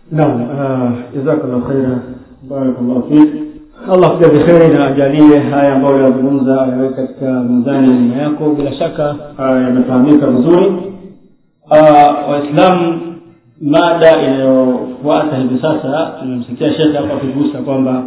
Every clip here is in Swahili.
naam jazakallah khaira barakallahu fik allah kujazi kheri na ajalie haya ambayo yazungumza ayaweke katika mizani ya nyuma yako bila shaka ah, yamefahamika vizuri Ah, waislamu mada inayofuata hivi sasa tumemsikia shekhe hapa akigusa kwamba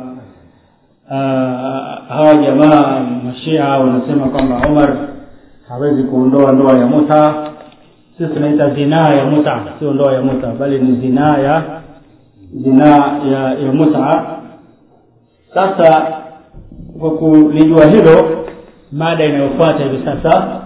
ah, hawa jamaa mashia wanasema kwamba umar hawezi kuondoa ndoa ya muta sisi tunaita zinaa ya muta sio ndoa ya muta bali ni zinaa ya zinaa ya, ya muta sasa kwa kulijua hilo mada inayofuata hivi sasa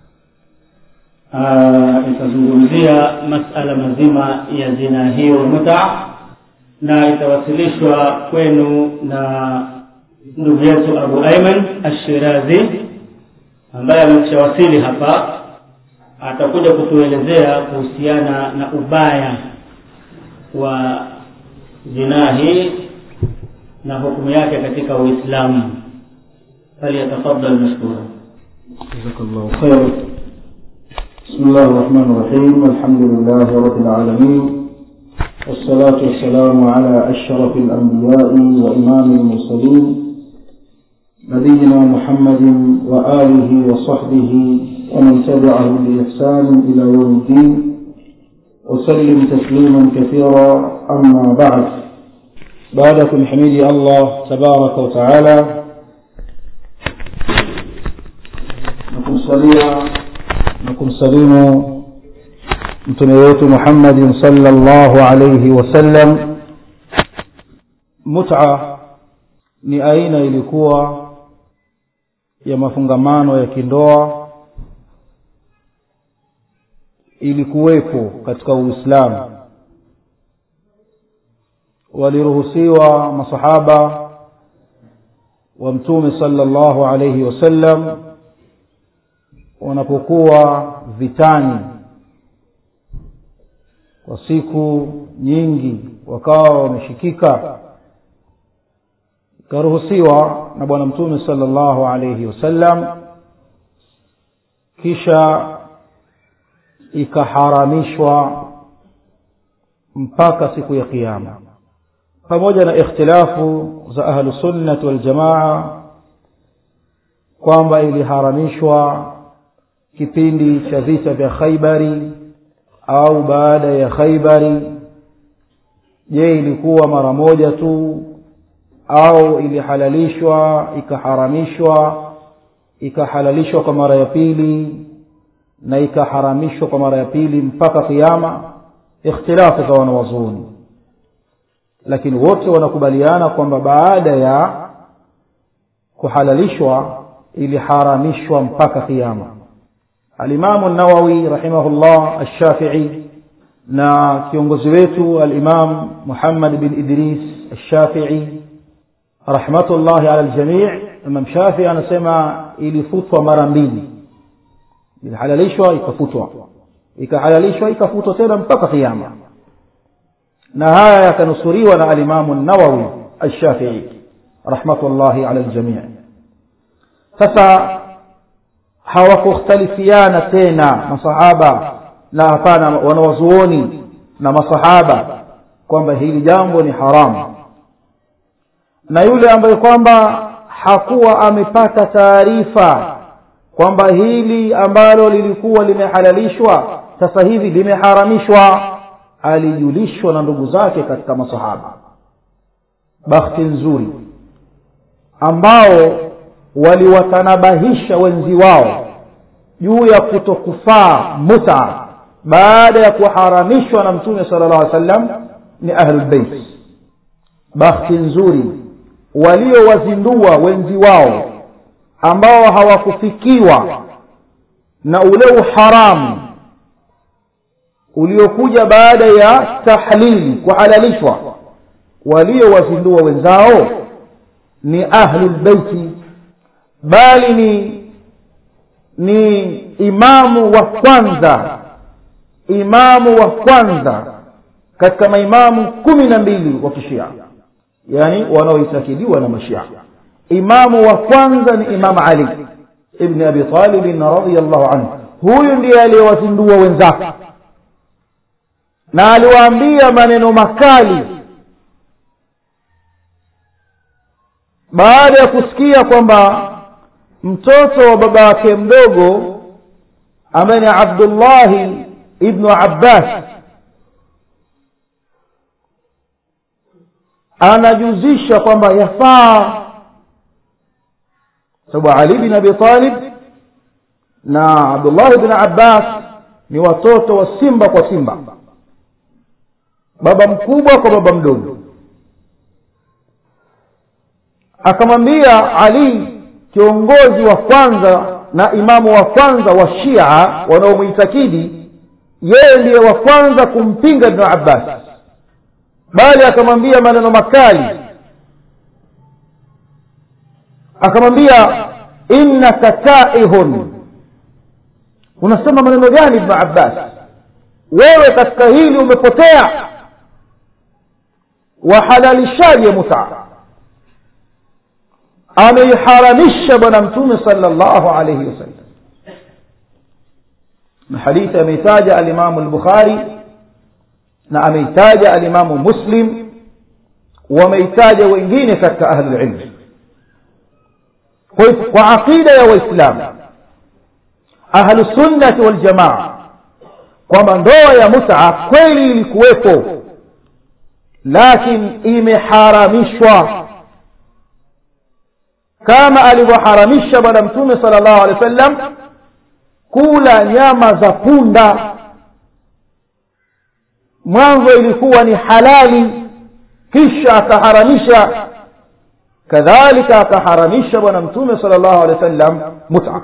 ah, itazungumzia masala mazima ya zina hiyo muta na itawasilishwa kwenu na ndugu yetu abu aiman ashirazi ambaye ameshawasili hapa atakuja kutuelezea kuhusiana na ubaya wa zinaa hii na hukumu yake katika uislamu falyatafadal mashkura جزاك الله خيرا بسم الله الرحمن الرحيم الحمد لله رب العالمين والصلاة والسلام على أشرف الأنبياء وإمام المرسلين نبينا محمد وآله وصحبه ومن تبعهم بإحسان إلى يوم الدين وسلم تسليما كثيرا أما بعد بعدكم حميد الله تبارك وتعالى na kumsalia na kumsalimu mtume wetu muhammadin salllahu alaihi wasallam muta ni aina ilikuwa ya mafungamano ya kindoa ilikuwepo katika uislamu waliruhusiwa masahaba wa mtume salllahu alaihi wasallam wanapokuwa vitani kwa siku nyingi wakawa wameshikika ikaruhusiwa na bwana mtume sala llahu alaihi wasallam kisha ikaharamishwa mpaka siku ya qiama pamoja na ikhtilafu za ahlusunnati waljamaa kwamba iliharamishwa kipindi cha vita vya khaibari au baada ya khaibari je ilikuwa mara moja tu au ilihalalishwa ikaharamishwa ikahalalishwa kwa mara ya pili na ikaharamishwa kwa mara ya pili mpaka kiama ikhtilafu za wanawazuuni lakini wote wanakubaliana kwamba baada ya kuhalalishwa iliharamishwa mpaka kiama alimamu nawawi rahimahullah alshafii na kiongozi wetu alimam muhammad bin idris alshafii rahmatullahi ala ljamii imam shafii anasema ilifutwa mara mbili ilihalalishwa ikafutwa ikahalalishwa ikafutwa tena mpaka kiama na haya yakanusuriwa na alimamu nawawi alshafii rahmatullahi ala ljamii sasa hawakukhtalifiana tena masahaba na hapana wanawazuoni na masahaba kwamba hili jambo ni haramu na yule ambaye kwamba hakuwa amepata taarifa kwamba hili ambalo lilikuwa limehalalishwa sasa hivi limeharamishwa alijulishwa na ndugu zake katika masahaba bakhti nzuri ambao waliwatanabahisha wenzi wao juu ya kutokufaa muta baada ya kuharamishwa na mtume sala llah alih sallam ni ahlulbeit bakhti nzuri waliowazindua wenzi wao ambao hawakufikiwa na ule uharamu uliokuja baada ya tahlili kuhalalishwa waliowazindua wenzao ni ahlulbeiti bali ni ni imamu wa kwanza imamu wa kwanza katika maimamu kumi na mbili wa kishia yani wanaoitakidiwa na mashia imamu wa kwanza ni imam ali ibni abi talibin radiallahu anhu huyu ndiye aliyewazindua wenzake na aliwaambia maneno makali baada ya kusikia kwamba mtoto wa baba wake mdogo ambaye ni abdullahi ibnu abbas anajuzisha kwamba yafaa sababu ali bin abi talib na abdullahi bin abbas ni watoto wa simba kwa simba baba mkubwa kwa baba mdogo akamwambia ali kiongozi wa kwanza na imamu wa kwanza wa shia wanaomwitakidi yeye ndiye wa kwanza kumpinga ibnu abbas bali akamwambia maneno makali akamwambia innaka taihun unasema maneno gani ibnu abbas wewe katika hili umepotea wahalalishaje mutaa ameiharamisha bwana mtume salllahu alaihi wasallam na hadithi ameitaja alimamu lbukhari na ameitaja alimamu muslim wameitaja wengine katika ahlulilmi kwa hivyo kwa aqida ya waislamu ahlusunnati waljamaa kwamba ndoa ya muta kweli ilikuwepo lakini imeharamishwa kama alivyoharamisha bwana mtume sala llahu alehi wa sallam kula nyama za punda mwanzo ilikuwa ni halali kisha akaharamisha kadhalika akaharamisha bwana mtume sala llahu alehi wa sallam muta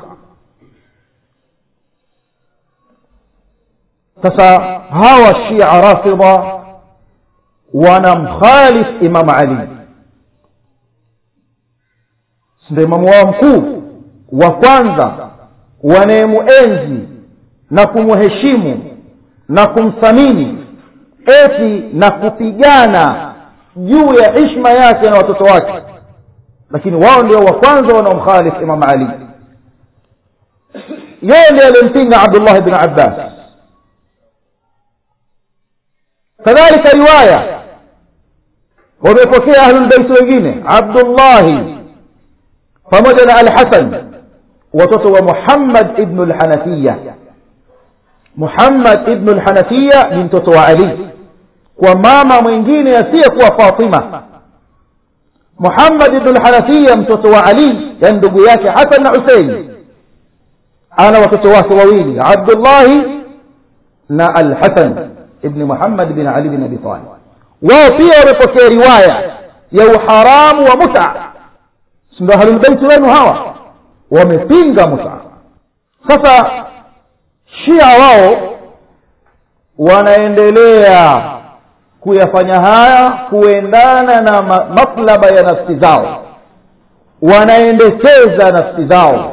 sasa hawa shia rafidha wanamkhalif imam ali ndio imamu wao mkuu wa kwanza wanayemuenzi na kumheshimu na kumthamini eti na kupigana juu ya hishma yake na watoto wake lakini wao ndio wa kwanza wanaomkhalif imam ali yeye ndiye aliyempinga abdullah bn abbas kadhalika riwaya wamepokea ahlulbeiti wengine abdullahi pamoja na alhasan watoto wa muhammad ibnu lhanafiya muhammad ibnu lhanafiya ni mtoto wa ali kwa mama mwingine asiyekuwa fatima muhammad ibnu lhanafiya mtoto wa ali yani ndugu yake hasan na husein ana watoto wake wawili abdullahi na alhasan ibni muhammad bin ali bin abi talib wao pia wamepokea riwaya ya uharamu wa muta sindo ahlulbeiti wenu hawa wamepinga muta sasa shia wao wanaendelea kuyafanya haya kuendana na matlaba ya nafsi zao wanaendekeza nafsi zao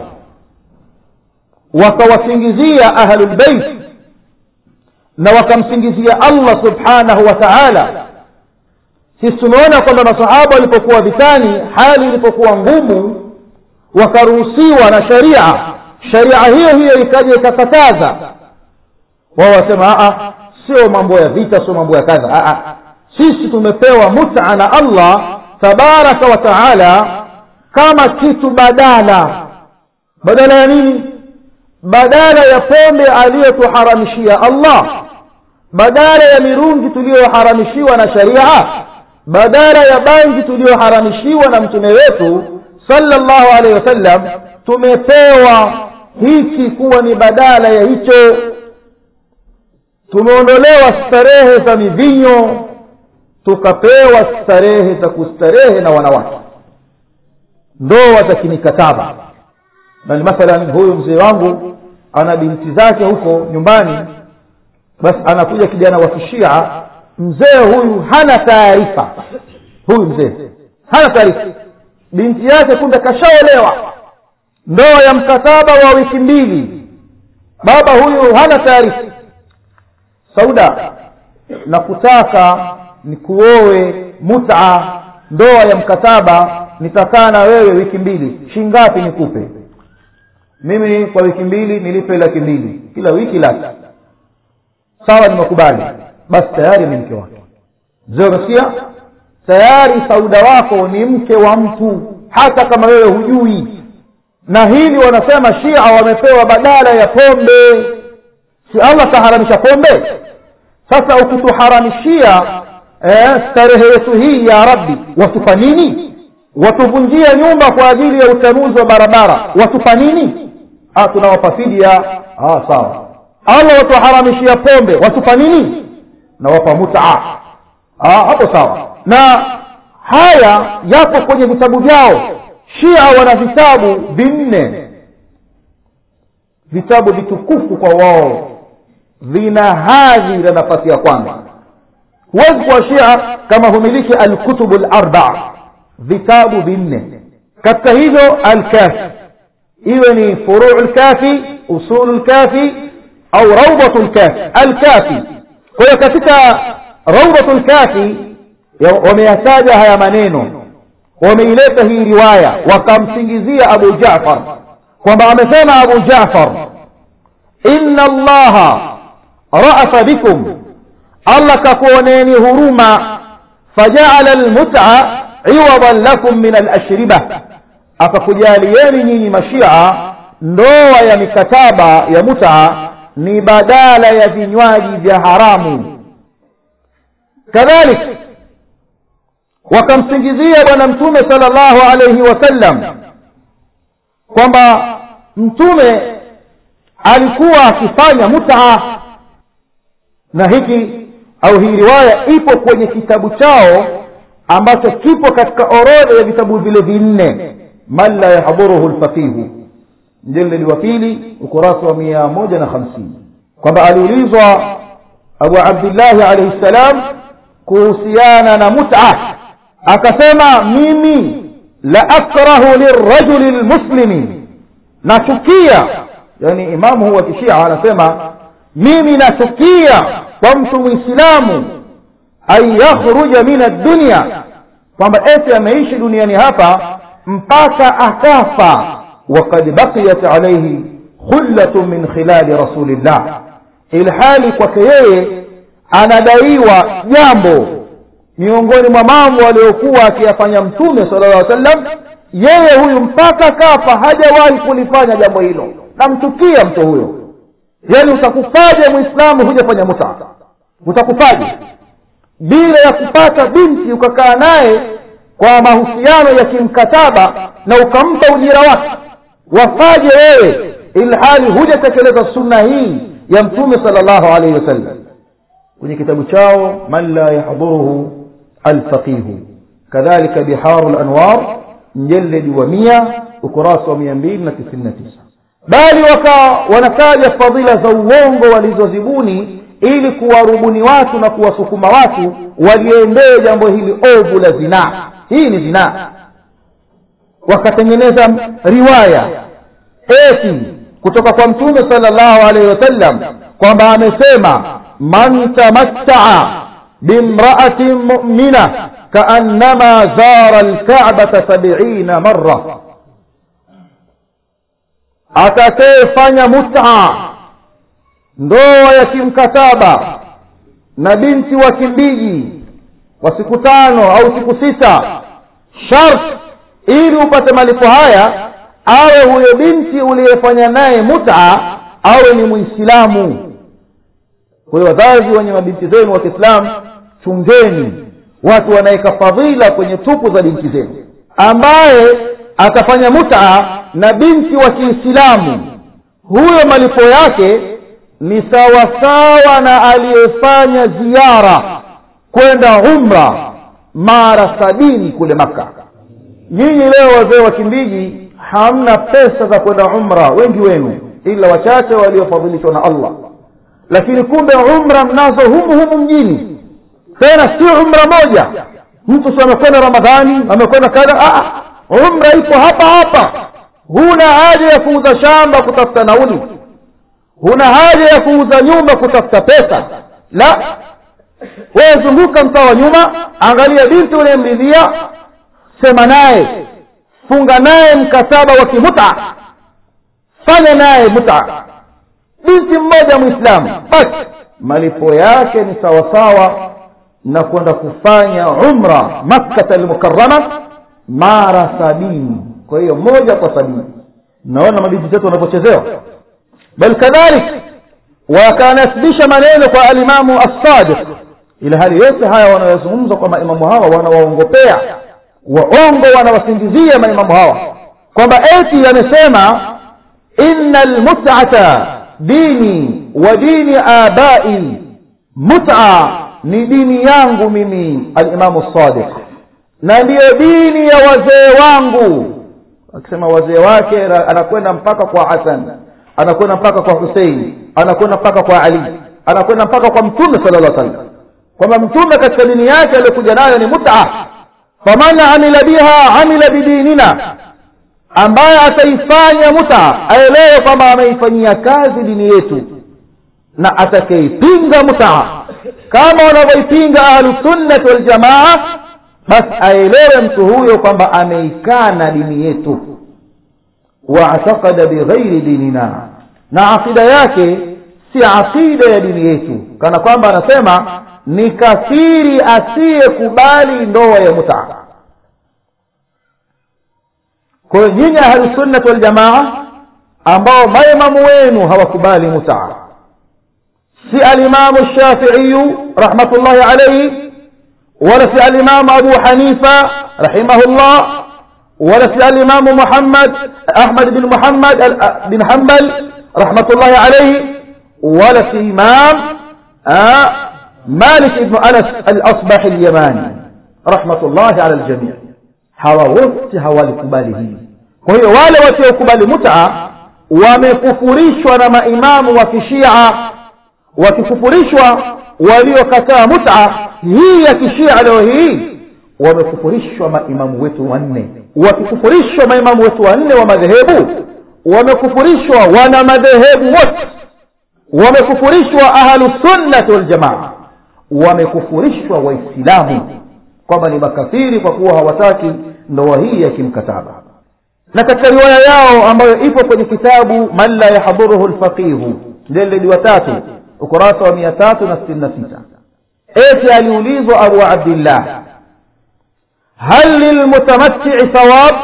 wakawasingizia ahlulbeiti na wakamsingizia allah subhanahu wa taala sisi tumeona kwamba masahaba walipokuwa vitani hali ilipokuwa ngumu wakaruhusiwa na sharia sharia hiyo hiyo ikaja ikakataza wao wasema aa sio mambo ya vita sio mambo ya kadha aa sisi tumepewa muta na allah tabaraka wa taala kama kitu badala badala ya nini badala ya pombe aliyotuharamishia allah badala ya mirungi tuliyoharamishiwa na sharia badala ya bangi tuliyoharamishiwa na mtume wetu sallallahu alaihi wasallam tumepewa hiki kuwa ni badala ya hicho tumeondolewa starehe za mivinyo tukapewa starehe za kustarehe na wanawake ndoa za kimikataba bali mathalan huyu mzee wangu ana binti zake huko nyumbani basi anakuja kijana wa kishia mzee huyu hana taarifa huyu mzee hana taarifa binti yake kumbe kashaolewa ndoa ya mkataba wa wiki mbili baba huyu hana taarifa sauda na kutaka nikuoe muta ndoa ya mkataba nitakaa na wewe wiki mbili shingapi nikupe mimi kwa wiki mbili nilipe laki mbili kila wiki laki sawa nimekubali basi tayari ni mke wake mzee umesikia tayari sauda wako ni mke wa mtu hata kama wewe hujui na hili wanasema shia wamepewa badala ya pombe si allah kaharamisha pombe sasa ukituharamishia eh, starehe yetu hii ya rabbi watupa nini watuvunjia nyumba kwa ajili ya utanuzi wa barabara watupa nini ah, tunawapa fidia ah, sawa allah watuharamishia pombe watupa nini nawapa mutaa ah, hapo sawa na haya yapo kwenye vitabu vyao shia wana vitabu vinne vitabu vitukufu kwa wao vina hadhi na nafasi ya kwanza huwezi kuwa shia kama humiliki alkutubu larbaa vitabu vinne katika hivyo alkafi iwe ni furuu lkafi usulu lkafi au raudatu lkafi alkafi kwa hiyo katika raudatu lkafi wameyataja haya maneno wameileta hii riwaya wakamsingizia abu jafar kwamba amesema abu jafar inna allaha ra'afa bikum allah kakuoneni huruma fajaala almut'a iwadan lakum min alashriba akakujalieni nyinyi mashia ndoa ya mikataba ya mut'a ni badala ya vinywaji vya haramu kadhalik wakamsingizia bwana mtume sallallahu alayhi wasallam kwamba mtume alikuwa akifanya mut'a na hiki au hii riwaya ipo kwenye kitabu chao ambacho kipo katika orodha ya vitabu vile vinne man la yahdhuruhu lfaqihu mjeledi wa pili ukurasa wa mia moja na hamsini kwamba aliulizwa abu abdillahi alaihi ssalam kuhusiana na mut'a akasema mimi la akrahu lirajuli lmuslimi nachukia yani imamu huwa kishia anasema mimi nachukia kwa mtu mwislamu an yakhruja min addunya kwamba eti ameishi duniani hapa mpaka akafa wakad baqiyat alaihi khullatun min khilali rasulillah ilhali kwake yeye anadaiwa jambo miongoni mwa mambo aliyokuwa akiyafanya mtume sala llah sallam yeye huyu mpaka kafa hajawahi kulifanya jambo hilo namchukia mtu huyo yani utakufaje mwislamu hujafanya muta utakufaje bila ya kupata binti ukakaa naye kwa mahusiano ya kimkataba na ukampa ujira wake wafaje wewe ilhali hujatekeleza sunna hii ya mtume sala llahu alaihi wasallam kwenye kitabu chao man la yahdhuruhu alfaqihu kadhalika biharu lanwar mjeledi wa mia ukurasa wa mia mbili na tisini na tisa bali waka wanataja fadhila za uongo walizozibuni ili kuwarubuni watu na kuwasukuma watu waliendee jambo hili ovu la zinaa hii ni zinaa wakatengeneza riwaya eti kutoka kwa mtume sala llahu alaihi wasallam kwamba amesema man tamattaa bimraatin mumina kaannama zara lkabata sabiina mara atakayefanya mutaa ndoa ya kimkataba na binti wa kimbiji wa siku tano au siku sita shart ili upate malipo haya awe huyo binti uliyefanya naye mutaa awe ni mwislamu kwa hiyo wazazi wenye mabinti zenu wa kiislamu chungeni watu wanaweka fadhila kwenye tupu za binti zenu ambaye atafanya mutaa na binti wa kiislamu huyo malipo yake ni sawasawa na aliyefanya ziara kwenda umra mara sabini kule maka nyinyi leo wazee wa kimbiji hamna pesa za kwenda umra wengi wenu ila wachache waliofadhilishwa na allah lakini kumbe umra mnazo humu humu mjini tena sio umra moja mtu si amekwenda ramadhani amekwenda kadha umra ipo hapa hapa huna haja ya kuuza shamba kutafuta nauli huna haja ya kuuza nyumba kutafuta pesa la wewe zunguka mtaa wa nyuma angalia binti unayemridhia sema naye funga naye mkataba wa kimuta fanya naye muta binti mmoja mwislamu basi malipo yake ni sawasawa na kwenda kufanya umra makkata almukarama mara sabini kwa hiyo moja kwa sabini naona mabinti zetu wanavyochezewa bal kadhalik wakanasibisha maneno kwa alimamu assadiq ila hali yote haya wanayozungumza kwa maimamu hawa wanawaongopea waongo wanawasingizia maimamu hawa kwamba eti amesema inna almut'ata dini wa dini abai mut'a ni dini yangu mimi alimamu sadiq na ndiyo dini ya wazee wangu akisema wazee wake anakwenda mpaka kwa hasan anakwenda mpaka kwa husein anakwenda mpaka kwa ali anakwenda mpaka kwa mtume sala llah sallam kwamba mtume katika dini yake aliyokuja nayo ni muta faman amila biha amila bidinina ambaye ataifanya muta aelewe kwamba ameifanyia kazi dini yetu na atakaipinga muta kama wanavyoipinga ahlusunnati waljamaa basi aelewe mtu huyo kwamba ameikana dini yetu waatakada bighairi dinina na aqida yake si aqida ya dini yetu kana kwamba anasema ni kafiri asiyekubali ndoa ya mutaa kwa hiyo nyinyi ahlusunnati waljamaa ambao maimamu wenu hawakubali mutaa si alimamu shafiiyu rahmatullahi alaihi wala si alimamu abu hanifa rahimahullah ولا في الإمام محمد أحمد بن محمد بن حنبل رحمة الله عليه ولا في إمام آه مالك بن أنس الأصبح اليماني رحمة الله على الجميع hawa wote hawalikubali hili kwa hiyo wale wasiokubali muta wamekufurishwa na maimamu wa kishia wakikufurishwa waliokataa muta hii ya kishia leo hii wamekufurishwa maimamu wetu wanne wakikufurishwa maimamu wetu wanne wa madhehebu wamekufurishwa wana madhehebu wote wamekufurishwa ahlusunnati waljamaa wamekufurishwa waislamu kwamba ni makafiri kwa kuwa hawataki ndoa hii ya kimkataba na katika riwaya yao ambayo ipo kwenye kitabu man la yahdhuruhu lfaqihu mjeledi wa tatu ukurasa wa mia tatu na sitini na sita eti aliulizwa abu abdillah hal lilmutamattii thawab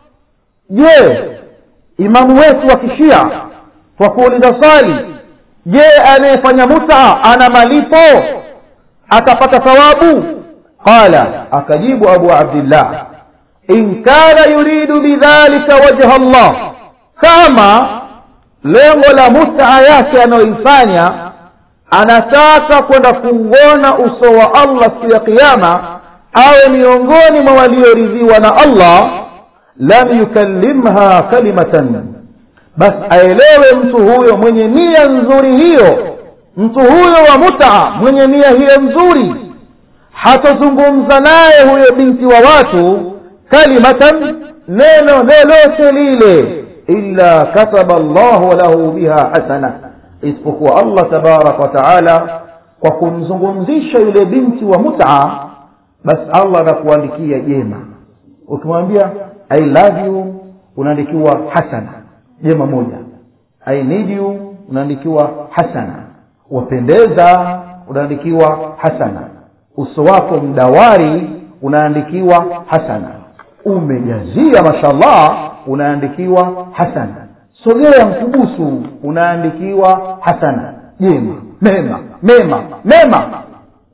je imamu wetu wa kishia kwa kuuliza swali je anayefanya mutaa ana malipo atapata thawabu qala akajibu abu abdillah in kana yuridu bidhalika wajha allah kama lengo la mutaa yake anayoifanya anataka kwenda kuuona uso wa allah siku ya kiama awe miongoni mwa walioridhiwa na allah lam yukallimha kalimatan basi aelewe mtu huyo mwenye nia nzuri hiyo mtu huyo wa mutaa mwenye nia hiyo nzuri hatazungumza naye huyo binti wa watu kalimatan neno lolote lile illa kataba llahu lahu biha hasana isipokuwa allah tabaraka wa taala kwa kumzungumzisha yule binti wa mutaa basi allah anakuandikia jema ukimwambia i love you unaandikiwa hasana jema moja i need you unaandikiwa hasana wapendeza unaandikiwa hasana uso wako mdawari unaandikiwa hasana umejazia mashallah unaandikiwa hasana sogea mkubusu unaandikiwa hasana jema mema mema mema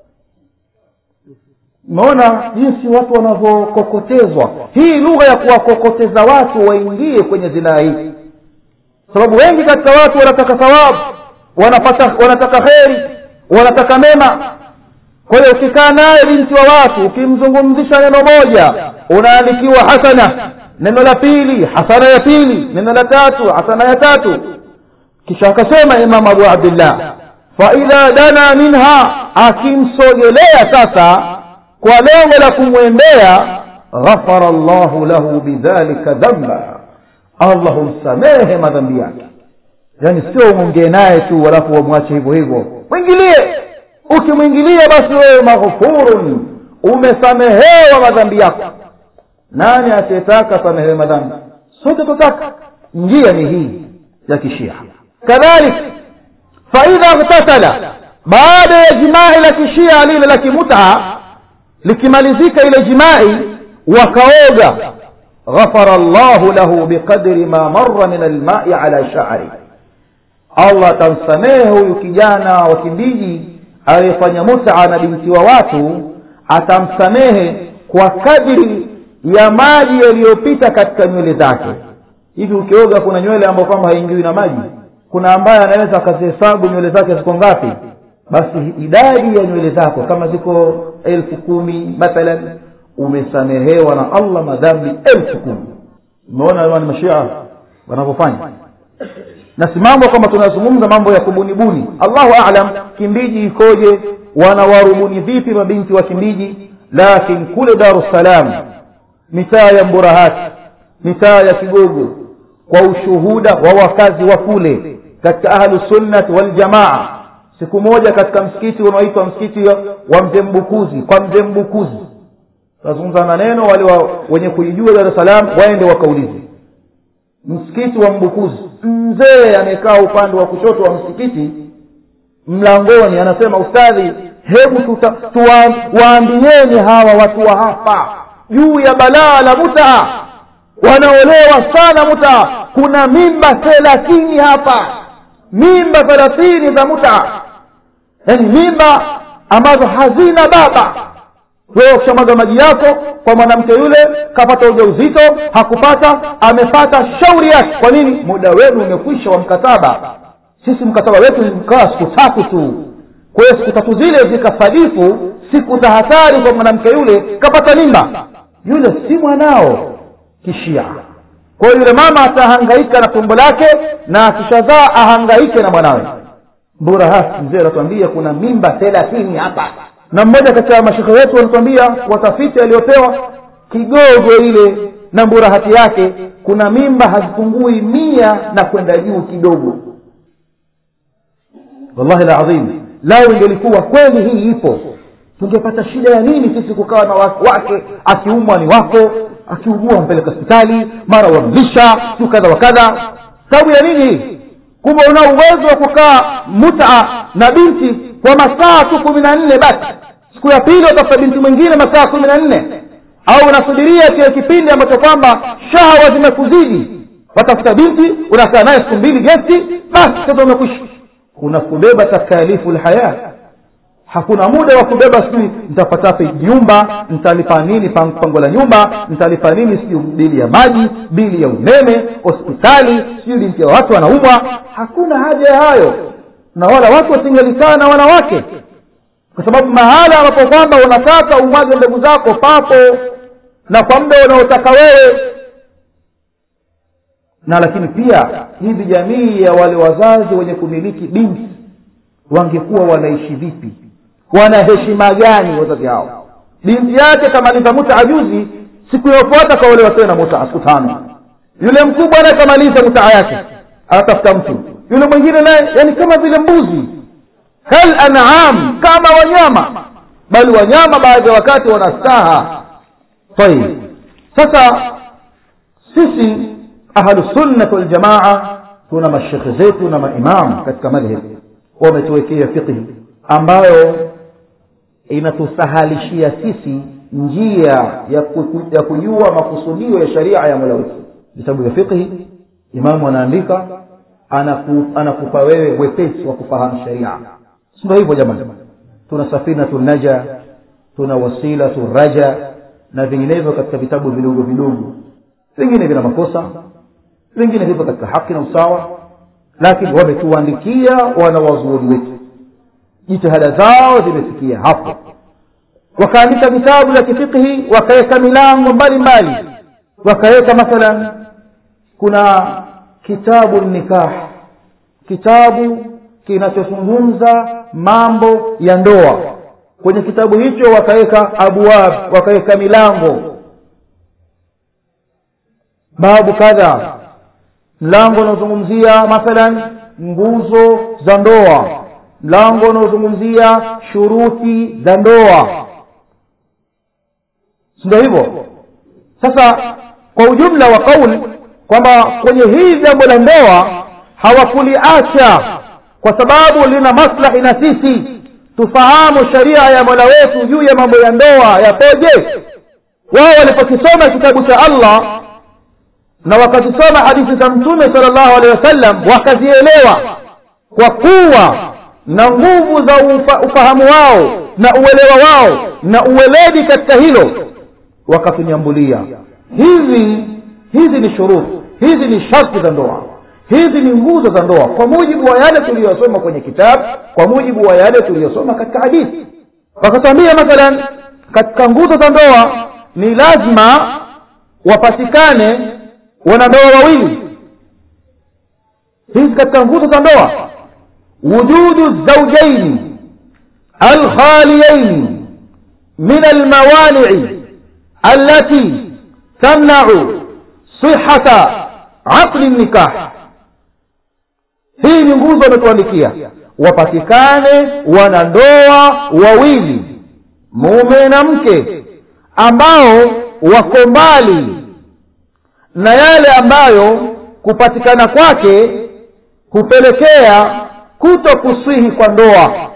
umeona jinsi watu wanavyokokotezwa hii lugha ya kuwakokoteza watu waingie kwenye zinaa hii sababu wengi katika watu wanataka thawabu wanapata wanataka kheri wanataka mema kwa hiyo ukikaa naye binti wa watu ukimzungumzisha neno moja unaandikiwa hasana neno la pili hasana ya pili neno la tatu hasana ya tatu kisha akasema imam abu abdillah faidha dana minha akimsogelea sasa kwa lengo la kumwendea ghafara llahu lahu bidhalika dhamba allah humsamehe madhambi yake yaani sio umwongee naye tu alafu wamwache hivyo hivyo mwingilie ukimwingilia basi wewe maghfurun umesamehewa madhambi yako nani asiyetaka samehewe madhambi sote tutaka njia ni hii ya kishia kadhalik faidha ghtasala baada ya jimai la kishia lile la kimuta likimalizika ile jimai wakaoga ghafara llahu lahu biqadri ma marra min almai ala sha'ri allah atamsamehe huyu kijana wa kimbiji aliyefanya muta na binti wa watu atamsamehe kwa kadri ya maji yaliyopita katika nywele zake hivi ukioga kuna nywele ambayo kwamba haingiwi na maji kuna ambaye anaweza akazihesabu nywele zake ziko ngapi basi idadi ya nywele zako kama ziko elfu kumi mathalan umesamehewa na allah madhambi elfu kumi umeona ni mashia wanavyofanya na si mambo kwamba tunazungumza mambo ya kubunibuni allahu alam kimbiji ikoje wanawarubuni vipi mabinti wa kimbiji lakin kule daru ssalam mitaa ya mburahati mitaa ya kigogo kwa ushuhuda wa wakazi wa kule katika ahlusunnati waljamaa siku moja katika msikiti unaoitwa msikiti wa mzee mbukuzi kwa mzee mbukuzi tunazungumza maneno wale wa, wenye kuijua dar es salaam waende wakaulize msikiti wa mbukuzi mzee amekaa upande wa kushoto wa msikiti mlangoni anasema ustadhi hebu waambieni hawa watu wa hapa juu ya balaa la mutaa wanaolewa sana mutaa kuna mimba thelathini hapa mimba thelathini za mutaa yaani mimba ambazo hazina baba wewe ukishamwaga maji yako kwa mwanamke yule kapata ujauzito hakupata amepata shauri yake kwa nini muda wenu umekwisha wa mkataba sisi mkataba wetu mkaa siku tatu tu kwa hiyo siku tatu zile zikasadifu siku za hatari kwa mwanamke yule kapata mimba yule si mwanao kishia kwa hiyo yule mama atahangaika na tumbo lake na akishazaa ahangaike na mwanawe mburahati mzee anatuambia kuna mimba thelathini hapa na mmoja kati ya mashekhe wetu wanatuambia watafiti aliyopewa kigogo ile na mburahati yake kuna mimba hazipungui mia na kwenda juu kidogo wallahi ladhim lao ingelikuwa kweli hii ipo tungepata shida ya nini sisi kukawa na wake akiumwa ni wako akiugua mpeleka hospitali mara wamlisha siu kadha wa kadha sababu ya nini hii kumbe una uwezo wa kukaa muta na binti kwa masaa tu kumi na nne basi siku ya pili watafuta binti mwingine masaa kumi na nne au unasubiria kile kipindi ambacho kwamba shahawa zimekuzidi watafuta binti unakaa naye siku mbili gesti basi sasa umekwisha kuna kubeba takalifu lhaya hakuna muda wa kubeba sijui nitapatape nyumba nitalipa nini pango la nyumba nitalipa nini sijui bili ya maji bili ya umeme hospitali sijui binti ya watu wanaumwa hakuna haja ya hayo na wala watu wasingelikaa na wanawake kwa sababu mahala ambapo kwamba unataka umwage mbegu zako papo na kwa muda unaotaka wewe na lakini pia hivi jamii ya wale wazazi wenye kumiliki binti wangekuwa wanaishi vipi wana heshima gani wazazi hao binti yake kamaliza muta juzi siku inayofuata kaolewa tena muta siku tano yule mkubwa naye kamaliza mutaa yake anatafuta mtu yule mwingine naye yani kama vile mbuzi kal an'am kama wanyama bali wanyama baadhi ya wakati wana staha tayib sasa sisi ahlusunnat waljamaa tuna mashekhe zetu na maimamu katika madhhab wametuwekea fiqhi ambayo inatusahalishia sisi njia ya, ku, ya kujua makusudio ya sharia ya mola wetu vitabu vya fiqhi imamu anaandika anaku, anakupa wewe wepesi wa kufahamu sharia sindo hivyo jamani tuna safinatu naja tuna wasilatu raja na vinginevyo katika vitabu vidogo vidogo vingine vina makosa vingine vipo katika haki na usawa lakini wametuandikia wanawazuoni wetu jitihada zao zimefikia hapo wakaandika vitabu vya kifikhi wakaweka milango mbalimbali wakaweka mathalan kuna kitabu nikah kitabu kinachozungumza mambo ya ndoa kwenye kitabu hicho wakaweka abwab wakaweka milango babu kadha mlango unaozungumzia mathalan nguzo za ndoa mlango unaozungumzia shuruti za ndoa sindo hivyo sasa kwa ujumla wa kauli kwamba kwenye hii jambo la ndoa hawakuliacha kwa sababu lina maslahi na sisi tufahamu sharia ya mola wetu juu ya mambo ya ndoa yapoje wao walipokisoma kitabu cha allah na wakazisoma hadithi za mtume sala llahu alehi wasallam wakazielewa kwa kuwa na nguvu za ufa, ufahamu wao na uelewa wao na uweledi katika hilo wakatunyambulia hizi hizi ni shuruti hizi ni sharti za ndoa hizi ni nguzo za ndoa kwa mujibu wa yale tuliyosoma kwenye kitabu kwa mujibu wa yale tuliyosoma katika hadithi wakatuambia mathalan katika nguzo za ndoa ni lazima wapatikane wanandoa wawili hizi katika nguzo za ndoa wujudu zaujaini alkhaliyaini min almawanii allati tamnau sihata aqli nikah hii ni nguzo ametuandikia wapatikane wanandoa wawili mume na mke ambao wako mbali na yale ambayo kupatikana kwake hupelekea kuto kusihi kwa ndoa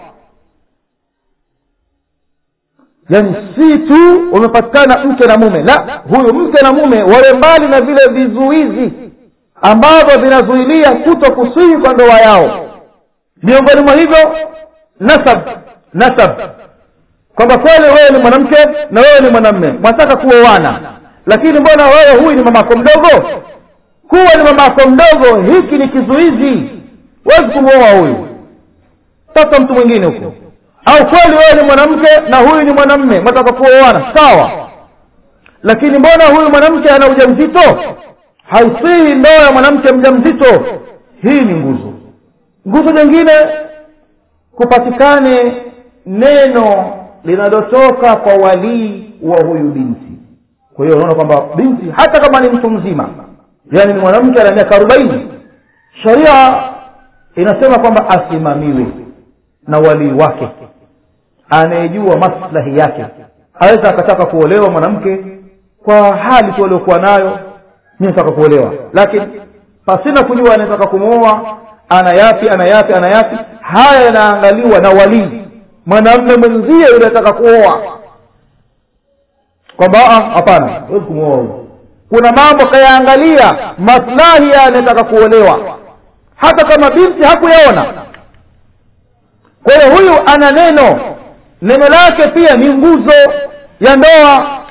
yaani si tu wamepatikana mke na mume la huyu mke na mume wawe mbali na vile vizuizi ambavyo vinazuilia kuto kusihi kwa ndoa yao miongoni mwa hivyo nasab nasab kwamba kweli wewe ni mwanamke na wewe ni mwanamme mwataka kuoana lakini mbona wewe huyu ni mamako mdogo kuwa ni mamako mdogo hiki ni kizuizi huwezi kumwoa huyu sasa mtu mwingine huko au kweli wewe ni mwanamke na huyu ni mwanamme mwataka kuoana sawa lakini mbona huyu mwanamke ana ujauzito haisihi ndoa ya mwanamke mja mzito hii ni nguzo nguzo nyingine kupatikane neno linalotoka kwa walii wa huyu binti kwa hiyo unaona kwamba binti hata kama ni mtu mzima yaani ni mwanamke ana miaka arobaini sharia inasema kwamba asimamiwe na walii wake anayejua maslahi yake aweza akataka kuolewa mwanamke kwa hali tu aliokuwa nayo mi nataka kuolewa lakini pasina kujua anataka kumwoa ana yapi ana yapi ana yapi haya yanaangaliwa na walii mwanamme mwenzie yule anataka kuoa kwamba hapana huwezi kumwoa huyu kuna mambo kayaangalia maslahi ya anayetaka kuolewa hata kama binti hakuyaona kwa hiyo huyu ana neno neno lake pia ni nguzo ya ndoa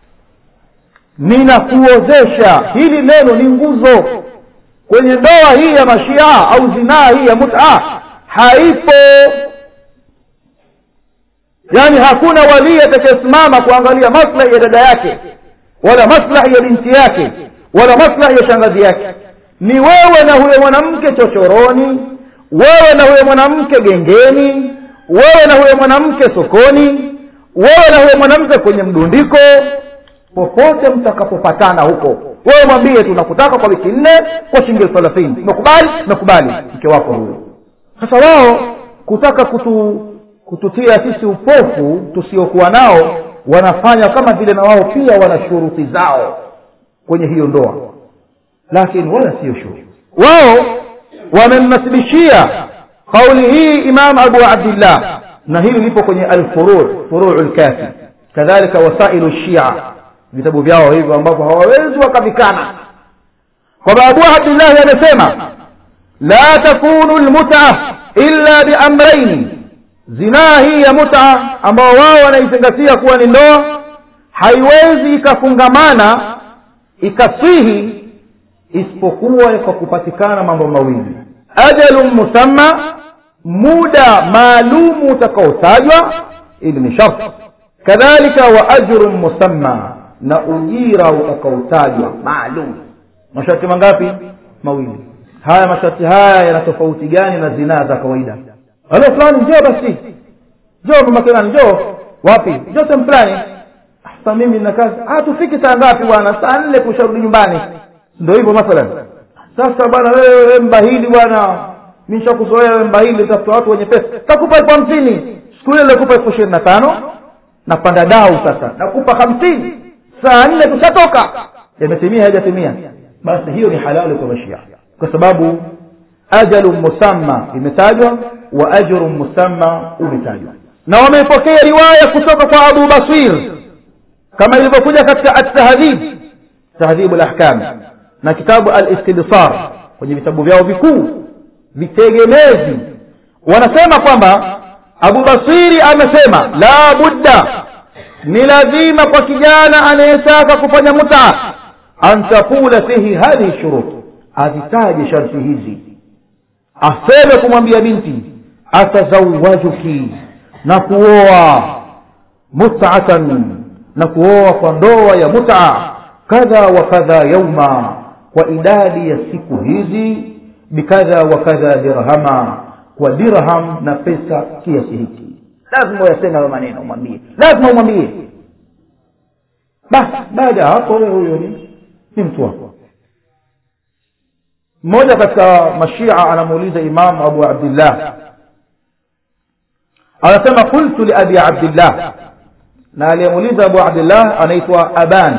ninakuozesha hili neno ni nguzo kwenye ndoa hii ya mashia au zinaa hii ya muta haipo yaani hakuna walii atakayesimama kuangalia maslahi ya dada yake wala maslahi ya binti yake wala maslahi ya shangazi yake ni wewe na huyo mwanamke chochoroni wewe na huyo mwanamke gengeni wewe na huyo mwanamke sokoni wewe na huyo mwanamke kwenye mdundiko popote mtakapopatana huko wewe mwambie tu nakutaka kwa wiki nne kwa shilingi elfu thelathini umekubali umekubali mke wako huyo sasa wao kutaka kutu kututia sisi upofu tusiokuwa nao wanafanya kama vile na wao pia wana shuruti zao kwenye hiyo ndoa lakini wala sio shuruti wao wamemnasibishia kauli hii imam abu abdillah na hili lipo kwenye alfuru furuu lkafi kadhalika wasailu shia vitabu vyao hivyo ambavyo hawawezi wakavikana kwamba abu abdillahi amesema la takunu lmuta illa biamraini zinaa hii ya muta ambao wao wanaizingatia kuwa ni ndoa haiwezi ikafungamana ikasihi isipokuwa kwa kupatikana mambo mawili ajalun musamma muda maalumu utakaotajwa ili ni sharti kadhalika wa ajrun musamma na ujira utakaotajwa maalum masharti mangapi mawili haya masharti haya yana tofauti gani na zinaa za kawaida halo fulani njoo basi njoo mama kelani njoo wapi njoo sehemu fulani sasa mimi nina kazi ah tufiki saa ngapi bwana saa nne kusharudi nyumbani ndio hivyo mathalan sasa bwana wewe mbahili bwana mi nishakuzoea wewe mbahili tafuta watu wenye pesa takupa elfu hamsini siku ile nilikupa elfu ishirini na tano napanda dau sasa nakupa hamsini saa nne tushatoka yametimia hajatimia basi hiyo ni halali kwa mashia kwa sababu ajalu musamma imetajwa wa ajru musamma umetajwa na wameipokea riwaya kutoka kwa abu basir kama ilivyokuja katika at-tahdhib tahdhibu lahkam na kitabu al-istibsar kwenye vitabu vyao vikuu vitegemezi wanasema kwamba abu basiri amesema la budda ni lazima kwa kijana anayetaka kufanya muta an takula fihi hadhihi shurut azitaje sharti hizi aseme kumwambia binti atazawajuki na kuoa mutatan na kuoa kwa ndoa ya muta kadha wa kadha yauma kwa idadi ya siku hizi bikadha wa kadha dirhama kwa dirham na pesa kiasi hiki lazima uyaseme hayo maneno umwambie lazima umwambie basi baada ya hapo wewe huyo ni ni mtu wako mmoja katika mashia anamuuliza imamu abu abdillah anasema qultu liabi abdillah na aliyemuuliza abu abdillah anaitwa aban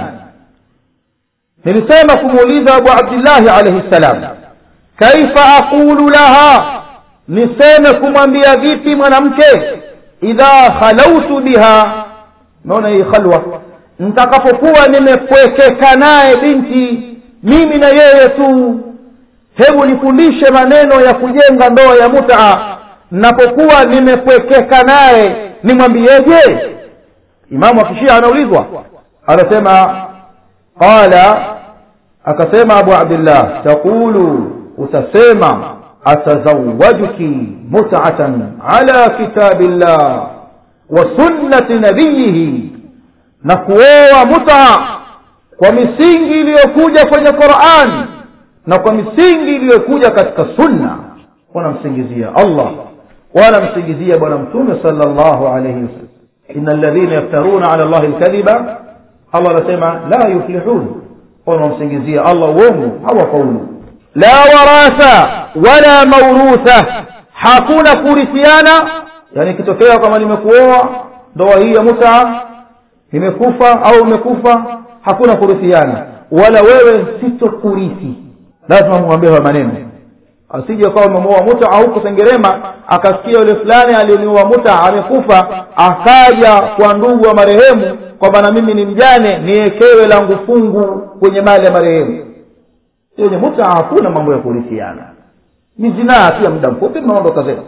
nilisema kumuuliza abu abdillahi alaihi ssalam kaifa aqulu laha niseme kumwambia vipi mwanamke idha khalautu biha naona hii khalwa nitakapokuwa nimepwekeka naye binti mimi na yeye tu hebu nifundishe maneno ya kujenga ndoa ya mutaa napokuwa nimepwekeka naye nimwambieje imamu akishia anaulizwa anasema qala akasema abu abdillah taqulu utasema atazawajuki mutatan ala kitabillah wa sunnati nabiyihi na kuoa mutaa kwa misingi iliyokuja kwenye quran na kwa misingi iliyokuja katika sunna wanamsingizia allah wanamsingizia bwana mtume sala llahu alaihi wasallam ina alladhina yaftaruna ala llahi lkadhiba allah anasema la yuflihun wanamsingizia allah uongo hawafaulu la waratha wala maurutha hakuna kurithiana yani ikitokea kama nimekuoa ndoa hii ya mutaa imekufa au umekufa hakuna kurithiana wala wewe sitokurithi lazima mwambie hayo maneno asije kawa umemuoa muta huko sengerema akasikia yule fulani aliyeniua muta amekufa akaja kwa ndugu wa marehemu kwamba na mimi ni mjane niekewe langu fungu kwenye mali ya marehemu yenye muta hakuna mambo ya kurithiana ni zinaa pia muda mfupi mnaondoka zenu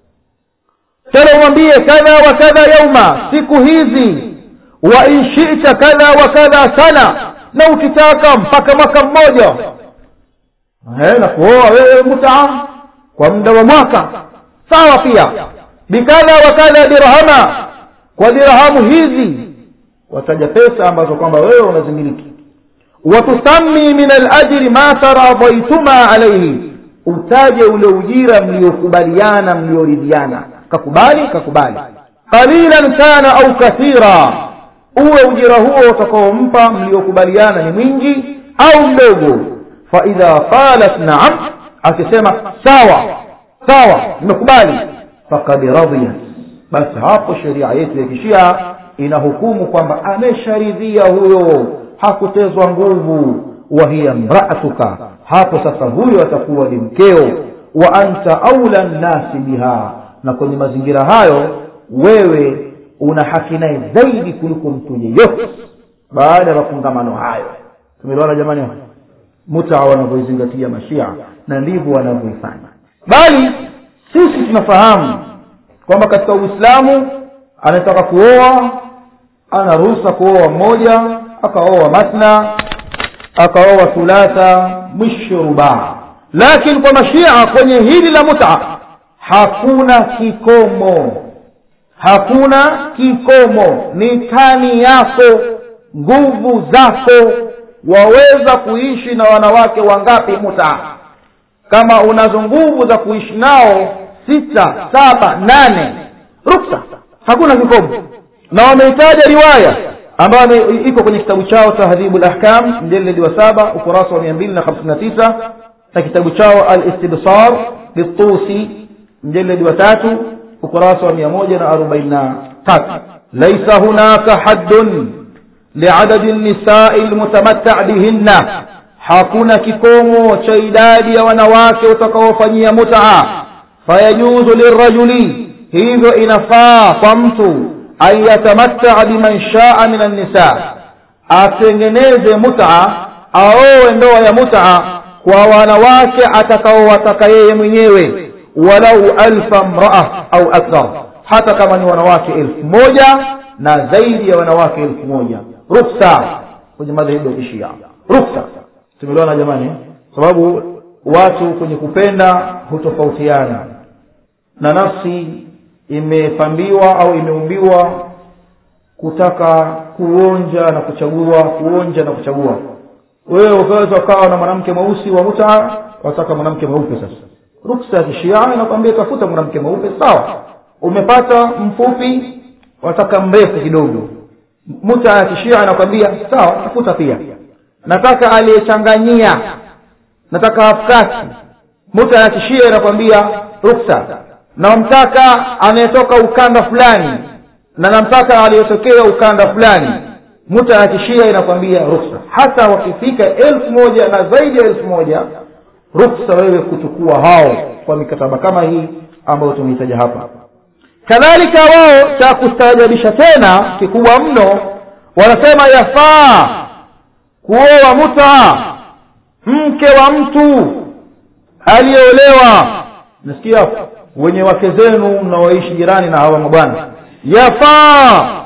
tena umwambie kadha wa kadha yauma siku hizi wa in shita kadha wa kadha sana na ukitaka mpaka mwaka mmoja na kuoa wewe mutaa kwa muda wa mwaka sawa pia bikadha wa kadha dirhama kwa dirhamu hizi wataja pesa ambazo kwamba wewe unazimiliki watusami min alajri ma taradhaituma alaihi utaje ule ujira mliokubaliana mlioridhiana kakubali kakubali qalilan kana au kathira uwe ujira huo utakaompa mliokubaliana ni mwingi au mdogo faidha qalat naam akisema sawa sawa nimekubali fakad radiyat basi hapo sheria yetu ya kishia inahukumu kwamba amesharidhia huyo hakutezwa nguvu wa hiya mraatuka hapo sasa huyo atakuwa ni mkeo wa anta aula nnasi biha na kwenye mazingira hayo wewe una haki naye zaidi kuliko mtu yeyote baada ya mafungamano hayo tumeliona jamani muta wanavyoizingatia mashia na ndivyo wanavyoifanya bali sisi tunafahamu kwamba katika uislamu anataka kuoa ana ruhusa kuoa mmoja akaoa matna akaoa thulatha mwisho rubaa lakini kwa mashia kwenye hili la muta hakuna kikomo hakuna kikomo ni tani yako nguvu zako waweza kuishi na wanawake wangapi muta kama unazo nguvu za kuishi nao sita saba nane ruksa hakuna kikomo na wameitaja riwaya ambayo iko kwenye kitabu chao tahdhibu lahkam mjeledi wa saba ukurasa wa mia mbili na hamsini na tisa na kitabu chao alistibsar litusi mjeledi wa tatu ukurasa wa mia moja na arobaini na tatu laisa hunaka haddun liadadi nisai lmutamatta bihinna hakuna kikomo cha idadi ya wanawake utakaofanyia mutaa fayajuzu lirajuli hivyo inafaa kwa mtu an yatamattaa biman shaa min annisa atengeneze muta aowe ndoa ya muta kwa wanawake atakaowataka yeye mwenyewe walau alfa mraa au akthar hata kama ni wanawake elfu moja na zaidi ya wanawake elfu moja ruksa kwenye madhehebu ya kishia ruksa tumeliona jamani sababu watu kwenye kupenda hutofautiana na nafsi imepambiwa au imeumbiwa kutaka kuonja na kuchagua kuonja na kuchagua wewe ukaweza ukawa na mwanamke mweusi wa muta wataka mwanamke mweupe sasa ruksa ya kishia inakwambia tafuta mwanamke mweupe sawa umepata mfupi wataka mrefu kidogo muta ya kishia inakwambia sawa tafuta pia nataka aliyechanganyia nataka hafkati muta ya kishia inakwambia ruksa namtaka anayetoka ukanda fulani na namtaka aliyotokea ukanda fulani muta ya kishia inakwambia ruksa hata wakifika elfu moja na zaidi ya elfu moja ruksa wewe kuchukua hao kwa mikataba kama hii ambayo tumeitaja hapa kadhalika wao cha kustaajabisha tena kikubwa mno wanasema yafaa kuoa muta mke wa mtu aliyeolewa nasikia hapo wenye wake zenu mnaoishi jirani na hawa mabwana yafaa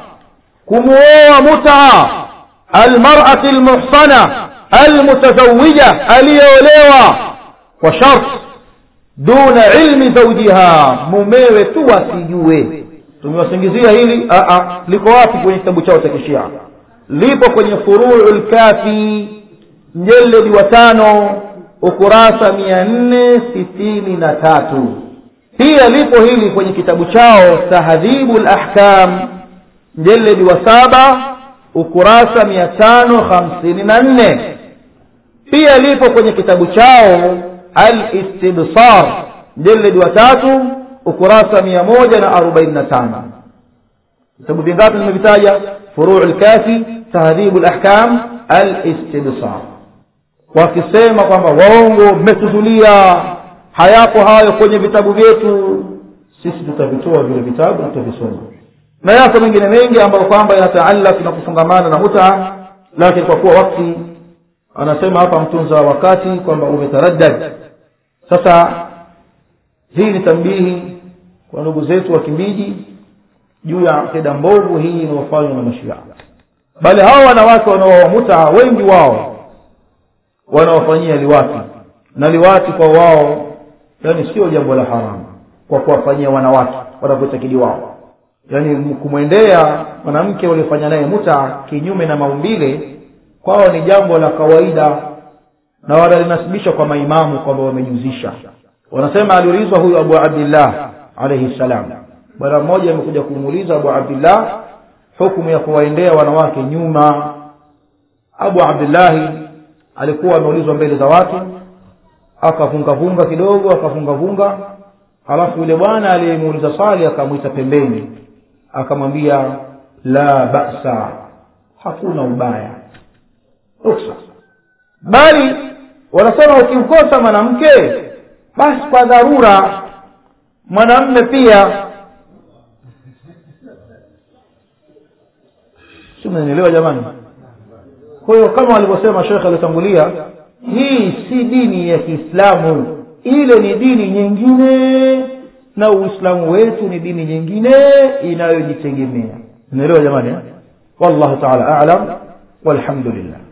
kumuoa muta almarati almuhsana almutazawija aliyeolewa kwa sharti duna ilmi zaujiha mumewe tu asijue tumewasingizia hili Aa, liko wapi kwenye kitabu chao cha kishia lipo kwenye furuu lkafi mjeledi wa tano ukurasa mia nne sitini na tatu pia lipo hili kwenye kitabu chao tahdhibu lahkam mjeledi wa saba ukurasa mia tano hamsini na nne pia lipo kwenye kitabu chao alistibsar mjeledi wa tatu ukurasa mia moja na arobaini na tano vitabu vingapi nimevitaja furuu lkafi tahdhibu lahkam alistibsar wakisema kwamba waongo mmetuzulia hayapo hayo kwenye vitabu vyetu sisi tutavitoa vile vitabu na tutavisoma na yako mengine mengi ambayo kwamba yanataallak na kufungamana na muta lakini kwa kuwa wakti anasema hapa mtunza wakati kwamba umetaraddad sasa hii ni tambihi kwa ndugu zetu wakimbiji juu ya akida mbovu hii inayofanywa na mashia bali hawa wanawake wanaoa muta wengi wao wanawafanyia liwati na liwati kwa wao yani sio jambo la haramu kwa kuwafanyia wanawake wanavyotakidi wao yani kumwendea mwanamke waliofanya naye muta kinyume na maumbile kwao ni jambo la kawaida na wanalinasibisha kwa maimamu kwamba wamejuzisha wanasema aliulizwa huyu abu abdillah alaihi ssalam bwana mmoja amekuja kumuuliza abu abdillah hukumu ya kuwaendea wanawake nyuma abu abdillahi alikuwa ameulizwa mbele za watu akavungavunga kidogo akavungavunga halafu yule bwana aliyemuuliza swali akamwita pembeni akamwambia la basa hakuna ubaya ruksa bali wanasema ukimkosa mwanamke basi kwa dharura mwanamme pia si mnanielewa jamani kwa hiyo kama walivyosema shekhe aliyotangulia hii si dini ya kiislamu ile ni dini nyingine na uislamu wetu ni dini nyingine inayojitegemea naelewa jamani eh? wallahu taala alam walhamdulillah